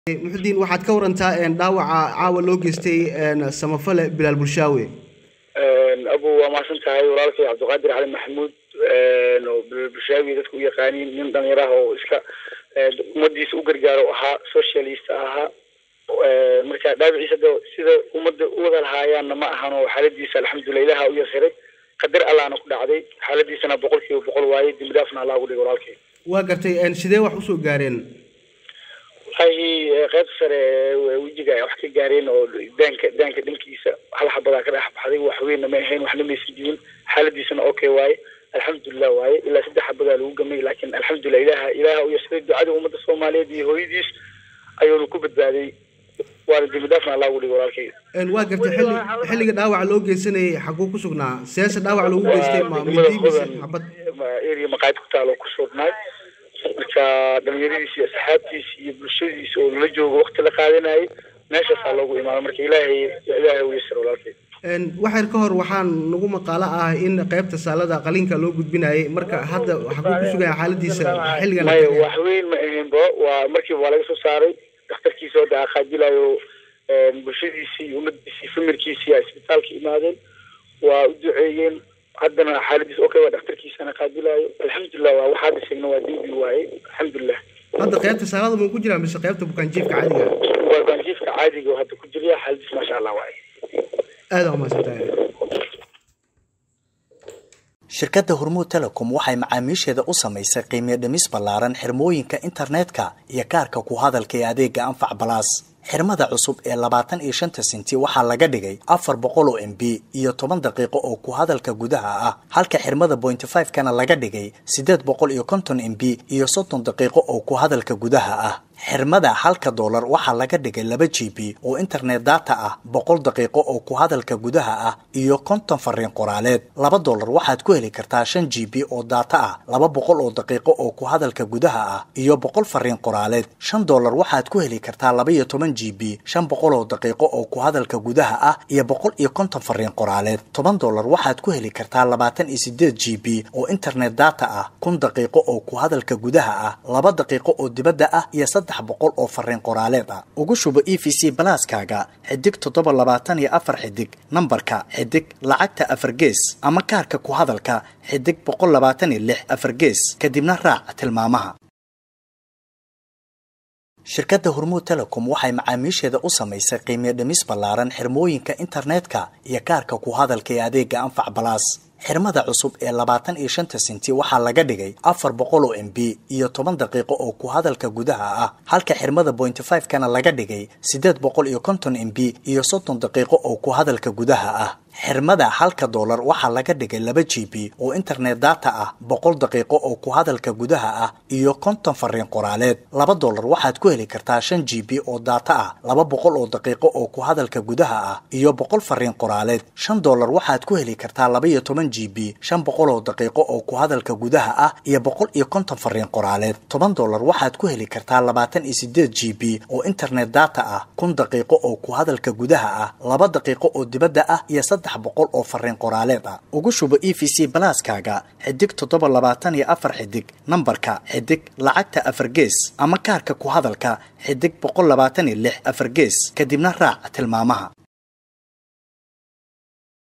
muxudiin waxaad ka warantaa dhaawaca caawa loo geystay samafale bilaal bulshaawe abu waa mahadsan tahay walaalkay cabdiqaadir cali maxamuud oo bilaal bulshaawi dadka u yaqaaniin nin dhalinyaro ah oo iska ummadiisa u gargaaro ahaa socialist ahaa marka dhaawiciisa de sida ummadda u wada lahaayaanna ma ahan oo xaaladiisa alxamdulilah ilaha u yasiray qadar allahna ku dhacday xaaladiisana boqol kiiba boqol waaye dembi dhaafna allah ugu dhigay walaalkay waa gartay sidee wax usoo gaareen wallahi qaybta sare wejiga ay wax ka gaareen oo daanka daanka dhankiisa hal xabadaa ka dhex baxday wax weynna ma ahayn waxna maysan jirin xaaladiisana okay waaye alxamdulilah waaye ilaa saddex xabadaa lagu gamay laakiin alxamdulilah ilaha ilaha u yasiray ducada ummadda soomaaliyeed iyo hooyadiis ayuuna ku badbaaday waana dembi dhaafna allah ugu dhigay walaalkay waa gartay xilli xilliga dhaawaca loo geysanayay xaguu ku sugnaa seese dhaawac loogu geystay ma mindi mise xabad area maqaayad ku taalo ku sugnaay marka dhalinyaradiisi iyo asxaabtiisi iyo bulshadiisa oo lala joogo wakti la qaadanayay meeshaasaa loogu imaada marka ilaahay ilaahay u yasir walaalkay waxyar ka hor waxaan nagu maqaalo ah in qaybta saalada qaliinka loo gudbinayay marka hadda xaguu ku sugaya xaaladiisa xilligan maya wax weyn ma ahaynba waa markiiba waa laga soo saaray dhakhtarkiisa hadda aqaajilayo bulshadiisii iyo ummadiisii famirkiisii ay isbitaalka imaadeen waa u duceeyeen haddana xaaladiis okay waa dhakhtarkiisana qaabilayo alxamdulilah waa waxaad sheegna waa dembi waaye alxamdulilah hadda qaybta saalada ma ku jiraa mise qaybta bukaanjiifka caadiga waa bukaanjiifka caadiga oo hadda ku jirya xaaladiis maasha allah waaye aada umahadsantahay shirkadda hormuud telecom waxay macaamiisheeda u samaysay qiimiyo dhimis ballaaran xirmooyinka internetka iyo kaarka ku hadalka ee adeega anfac balaas xirmada cusub ee labaatan iyo shanta senti waxaa laga dhigay afar boqol oo m b iyo toban daqiiqo oo ku hadalka gudaha ah halka xirmada bointy five kana laga dhigay siddeed boqol iyo konton m b iyo soddon daqiiqo oo ku hadalka gudaha ah xirmada halka doolar waxaa laga dhigay laba g b oo internet data ah boqol daqiiqo oo ku hadalka gudaha ah iyo konton fariin qoraaleed laba doolar waxaad ku heli kartaa shan g b oo data ah laba boqol oo daqiiqo oo ku hadalka gudaha ah iyo boqol fariin qoraaleed shan doolar waxaad ku heli kartaa laba iyo toban g b shan boqol oo daqiiqo oo ku hadalka gudaha ah iyo boqol iyo konton fariin qoraaleed toban doolar waxaad ku heli kartaa labaatan iyo sideed g b oo internet data ah kun daqiiqo oo ku hadalka gudaha ah laba daqiiqo oo dibadda ah iyo saddex boqol oo fariin qoraaleed ah ugu shubo e v c balaaskaaga xidig toddoba labaatan iyo afar xidig nambarka xidig lacagta afar gees ama kaarka ku hadalka xidig boqol labaatan iyo lix afar gees kadibna raac tilmaamaha shirkadda hormuud telecom waxay macaamiisheeda u samaysay qiimiyo dhimis ballaaran xirmooyinka internetka iyo kaarka ku hadalka ee adeega anfac balaas xirmada cusub ee labaatan iyo shanta senti waxaa laga dhigay afar boqol oo m b iyo toban daqiiqo oo ku hadalka gudaha ah halka xirmada bointy five kana laga dhigay siddeed boqol iyo konton m b iyo soddon daqiiqo oo ku hadalka gudaha ah xirmada halka doolar waxaa laga dhigay laba g b oo internet data ah boqol daqiiqo oo ku hadalka gudaha ah iyo konton fariin qoraaleed laba doolar waxaad ku heli kartaa shan g b oo data ah laba boqol oo daqiiqo oo ku hadalka gudaha ah iyo boqol fariin qoraaleed shan doolar waxaad ku heli kartaa laba iyo toban g b shan boqol oo daqiiqo oo ku hadalka gudaha ah iyo boqol iyo konton fariin qoraaleed toban doolar waxaad ku heli kartaa labaatan iyo sideed g b oo internet data ah kun daqiiqo oo ku hadalka gudaha ah laba daqiiqo oo dibadda ah iyo saddex boqol oo fariin qoraaleed ah ugu shubo e v c balaaskaaga xidig toddoba labaatan iyo afar xidig nambarka xidig lacagta afar gees ama kaarka ku hadalka xidig boqol labaatan iyo lix afar gees kadibna raac tilmaamaha